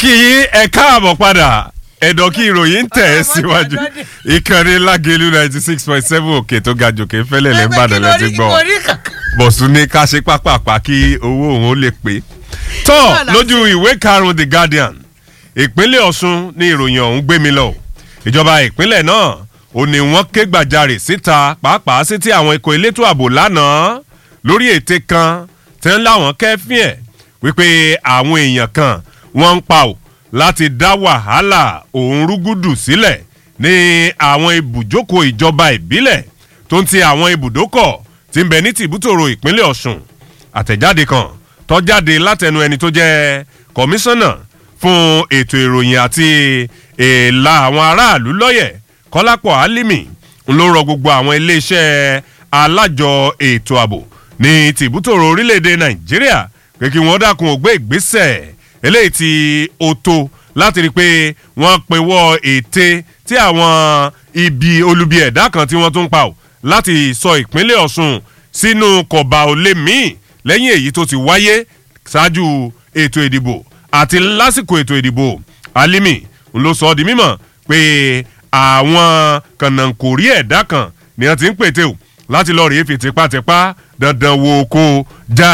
kí yín ẹ káàbọ̀ padà ẹ̀dọ̀ kí ìròyìn ń tẹ̀ ẹ́ síwájú ìkànnì lágẹ̀lú ninety six point seven òkè tó ga jòkè fẹ́lẹ̀ lẹ́ ń bàdàn lẹ́tí gbọ́ bọ̀sùn ní ká ṣe pápápá kí owó òun ó lè pé. tọ́ lójú ìwé karùn-ún the guardian ìpínlẹ̀ ọ̀ṣun ní ìròyìn ọ̀hún gbé mi lọ ìjọba ìpínlẹ̀ náà ò ní wọ́n ké gbàjarè síta pàápàá sí ti àwọn ikọ̀ elétò ààbò lánàá lórí ète kan tẹ́ ń láwọn kẹ́fín ẹ̀ wípé àwọn èèyàn kan wọ́n ń pa ò láti dá wàhálà òun rúgúdù sílẹ̀ ní àwọn ibùjókòó ìjọba ìbílẹ̀ tó ń ti àwọn ibùdókọ̀ tí ń bẹ ní tìbútòrò ìpínlẹ̀ ọ̀ṣun àtẹ̀jáde kan tó jáde látẹnu ẹni tó jẹ́ kọmíṣánná fún ètò ìròyìn àti èèlà àwọn aráàlú lọ́yẹ̀ kọ́lápọ̀ álímì ń ló rọ gbogbo àwọn iléeṣẹ́ alájọ ètò ààbò ní tìbútòrò orílẹ̀-èdè nàìjíríà pé kí wọ́n dákun ògbé ìgbésẹ̀ eléyìí tí ó tó láti rí i pé wọ́n pinwọ́ ète tí àwọn ibi olubi ẹ̀dá kan tí wọ́n tún pa ò láti sọ ìpínlẹ̀ ọ̀ṣun sínú kọ̀bà òlé míì lẹ́yìn èyí tó ti wáyé ṣáájú ètò ìdìbò àti lásìkò ètò ìdìbò alimi ló sọ ọ́ di mímọ̀ pé àwọn kànáńkòrí ẹ̀dá kan ni wọ́n ti ń pètè ò láti lọ́ọ́ rí èfi tipátipá dandan wo kó já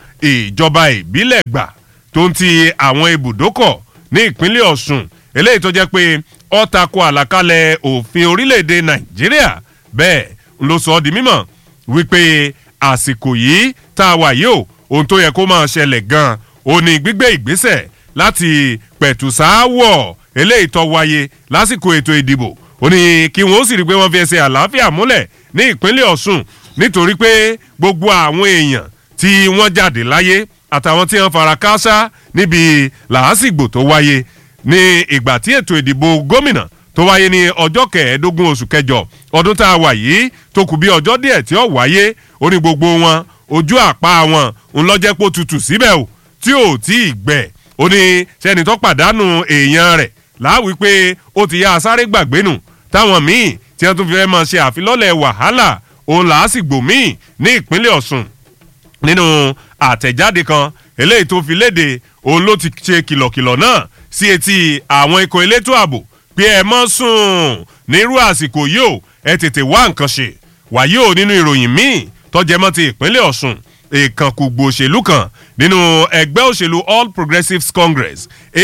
ìjọba ìbílẹ̀ gbà tó ń ti àwọn ibùdókọ̀ ní ìpínlẹ̀ ọ̀ṣun eléyìí tó jẹ́ pé ó tako àlàkalẹ̀ òfin orílẹ̀-èdè nàìjíríà bẹ́ẹ̀ ló sọ ọ́ di mímọ̀ wípé àsìkò yìí tá a wà yìí o ohun tó yẹ kó máa ṣẹlẹ̀ gan-an ó ní gbígbé ìgbésẹ̀ láti pẹ̀tù sááwọ̀ eléyìí tó wáyé lásìkò ètò ìdìbò ó ní kí wọ́n sì rí i pé wọ́n fi ẹsẹ̀ àlàáfíà múlẹ̀ ní ìpínlẹ̀ ọ̀ṣun nítorí pé gbogbo àwọn èèyàn tí wọ́n jáde láyé àtàwọn tí wọ́n fara káásá níbi làásìgbò tó wáyé ní ìgbà tí ètò ìdìbò gómìnà tó wáyé ní ọjọ́ kẹẹ̀ẹ́dógún oṣù kẹjọ ọdún tá a wà yìí tó kù bí ọjọ́ díẹ̀ tí ó wáyé ó ní gbogbo wọn ojú àpá wọn ńlọ́jẹ́pọ̀ tutù síbẹ̀ o tí ò tí ì gbẹ̀ ó ní sẹ́ni tó pàdánù èèyàn rẹ̀ láwí pé ó ti yá asáré gbàgbé nù táwọn míì tí wọ́n tún fi fẹ́ máa ṣe àfilọ́lẹ̀ wàhálà òun làásìgbò míì ní ìpínlẹ̀ ọ̀sùn nínú àtẹ̀jáde kan eléyìí tó fi léde òun ló ti ṣe kìlọ̀kìlọ̀ náà sí etí àwọn ikọ̀ elétò ààbò pé ẹ mọ́ sùn nírú àsìkò yìí ó ẹ tètè wá nǹkan ṣe wàyí ò nínú ìròyìn míì tọ́jẹ́mọ́ ti ìpínlẹ̀ ọ̀sùn ìkànkùgbò òṣèlú kan nínú ẹgbẹ́ òṣèlú all progressives congress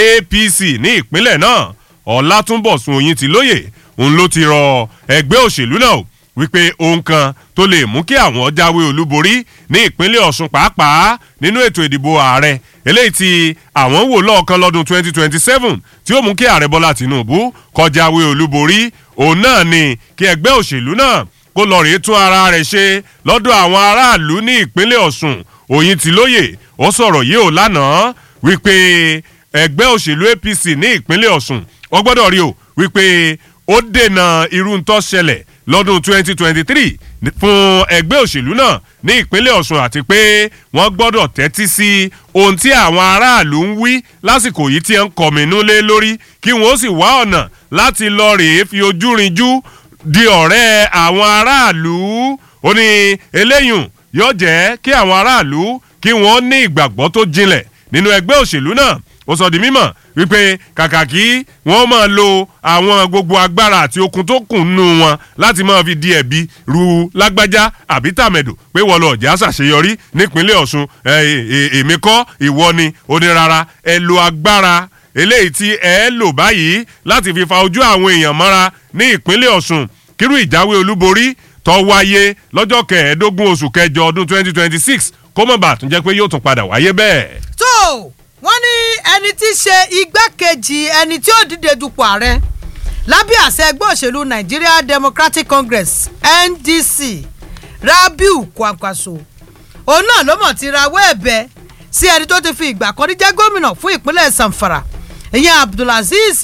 apc ní ìpínlẹ̀ náà ọ̀làtúnbọ̀sùn oyin ti lóye òun ló ti rọ ẹgbẹ́ òṣèlú náà wípé ohun kan tó lè mú kí àwọn jáwé olúborí ní ìpínlẹ̀ ọ̀sùn pàápàá nínú ètò ìdìbò ààrẹ eléyìí tí àwọn wò lọ́ọ̀kan lọ́dún 2027 tí ó mú kí ààrẹ bọ́lá tìǹbù kọjáwé olúborí òun náà ni kí ẹgbẹ́ òṣèlú náà kó lọ rèé tún ara rẹ̀ ṣe lọ́dọ̀ àwọn aráàlú ní ìpínlẹ̀ ọ̀sùn òyìn tí lóye ó sọ̀rọ̀ yìí ò lánàá wípé ẹgbẹ́ òṣèlú apc ní ìpínlẹ̀ ọ̀sùn wọ́n gbọ́dọ̀ rí o wípé ó dènà irú ń tọ́ ṣẹlẹ̀ lọ́dún 2023 fún ẹgbẹ́ òṣèlú náà ní ìpínlẹ̀ ọ̀sùn àti pé wọ́n gbọ́dọ̀ tẹ́tí sí ohun tí àwọn aráàlú ń wí lásìkò yìí tí ń kọ̀mínú lé lórí kí wọ́n sì wá ọ̀nà láti lọ rèé fi ojú rinjú di ọ̀rẹ́ àwọn aráàlú ó ní eléyùn yóò jẹ́ kí àwọn aráàlú kí wọ́n ní ìgbàgbọ́ tó jinlẹ̀ nínú ẹgbẹ́ òṣèlú náà ó sọ di mímọ̀ wípé kàkà kí wọ́n máa lo àwọn gbogbo agbára àti okun tó kùn nù wọn láti máa fi di ẹ̀bi ru lágbájá àbí tàmẹ̀dò pé wọ́n lọ ọ̀jà ṣàṣeyọrí nípínlẹ̀ ọ̀ṣun èmi kọ́ ìwọ ni ó ní rárá ẹ lo agbára eléyìí tí ẹ lò báyìí láti fi fa ojú àwọn èèyàn mọ́ra ní ìpínlẹ̀ ọ̀ṣun kírú ìjáwé olúborí tó wáyé lọ́jọ́ kẹẹ̀ẹ́dógún oṣù kẹjọ ọdún 2026 kó mọ̀ bá tún jẹ́ pé yóò tún padà wáyé bẹ́ẹ̀. tó wọ́n ní ẹni tí í ṣe igbákejì ẹni tí ó dìde dupò ààrẹ lábẹ́ àṣẹ ẹgbẹ́ òṣèlú nigeria democratic congress ndc rabiu kwankwaso òun náà ló mọ̀ ti rawọ́ ẹ̀bẹ̀ sí ẹni tó ti fi ìgbà kan rí jẹ́ gómìnà fún ìpínlẹ̀ zamfara ìyẹn abdulaziz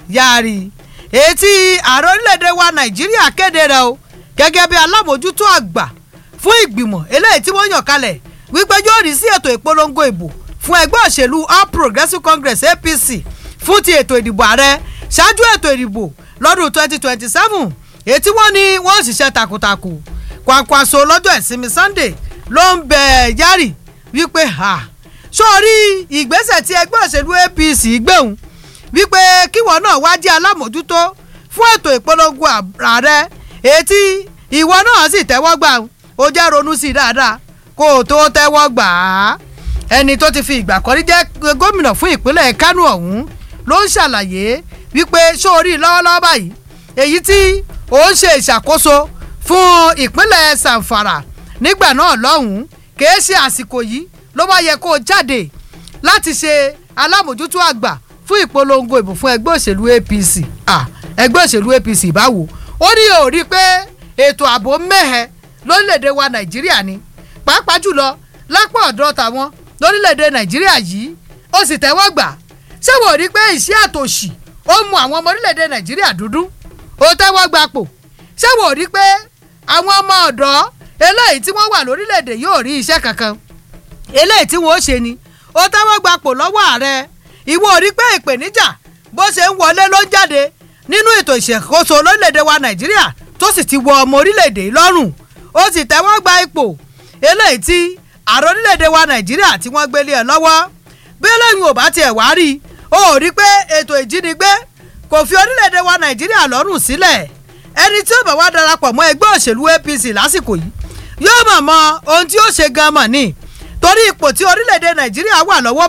yari etí ààrẹ orílẹ̀-èdè wa nàìjíríà kéde rẹ̀ o gẹ́gẹ́ bí alábòjútó àgbà fún ìgbìmọ̀ eléyìí tí wọ́n yàn kalẹ̀ wípé yóò rí sí ètò ìpolongo ìbò fún ẹgbẹ́ òṣèlú all progressives congress apc fún ti ètò ìdìbò ààrẹ ṣáájú ètò ìdìbò lọ́dún 2027 ètí wọ́n ní wọ́n ṣiṣẹ́ takuntakun kwakwaso lọ́jọ́ ìsinmi sunday ló ń bẹ̀ yárì wípé ha sórí ìgbésẹ̀ tí ẹgbẹ́ òṣèlú apc gbẹ̀hùn wípé kíwọ náà wá jẹ́ alámòjútó fún ètò ìpolongo ààrẹ etí ìwọ náà sì tẹ́wọ́ gbà ó jẹ́ ronú sí i dáadáa kó o tó tẹ́wọ́ gbà á ẹni tó ti fi ìgbà kan rí jẹ́ gómìnà fún ìpínlẹ̀ Kánò ọ̀hún ló ń ṣàlàyé wípé sórí lọ́wọ́lọ́wọ́ báyìí èyí tí ó ń ṣe ìṣàkóso fún ìpínlẹ̀ Zamfara nígbà náà lọ́hùn-ún kìí ṣe àsìkò yìí ló bá yẹ kó o jáde láti ṣe alámòjútó àgbà fún ìpolongo ìbò fún ẹgbẹ́ òṣèlú APC ẹgbẹ́ òṣèlú APC báwo ó ní ò rí pé ètò ààbò mẹ́hẹ lórílẹ̀‐èdè wa Nàìjíríà ni pàápàá jùlọ lápá ọ̀dọ̀ tàwọn lórílẹ̀‐èdè Nàìjíríà yìí ó sì tẹ́wọ́ gbà ṣé wò rí pé ìṣẹ́ àtòṣì ó mu àwọn ọmọ orílẹ̀‐èdè Nàìjíríà dúdú ó tẹ́wọ́ gbapò ṣé wò rí pé àwọn ọmọ ọ̀dọ́ eléyìí tí wọ́n wà lórílẹ̀‐èdè yóò rí iṣẹ́ kankan eléyìí tí wọ́n ó ṣe ni ó tẹ́wọ́ gbapò lọ́wọ́ ààrẹ ìwọ rí pé ìpèníjà bó ṣe ń wọlé ló ń jáde nínú ètò ìṣàkóso lórílẹ̀‐èdè wa Nàìjíríà tó sì ti wọ ọmọ orílẹ̀‐èdè lọ́rùn ó sì tẹ́wọ́ gba ipò eléyìí tí ààrẹ orílẹ̀‐èdè wa Nàìjíríà tí wọ́n gbélé ẹ̀ lọ́wọ́ bí eléyìí ò bá tiẹ̀ wá rí i ó rí pé ètò ìjínigbé kò fi orílẹ̀‐èdè wa Nàìjíríà lọ́rùn sílẹ̀ ẹni tí ó bá wá darapọ̀ mọ́ ẹgbẹ́ òṣèlú APC lásìkò yìí yóò mọ̀ mọ ohun tí ó ṣe gan mọ̀ ni torí ipò tí orílẹ̀‐èdè Nàìjíríà wà lọ́wọ́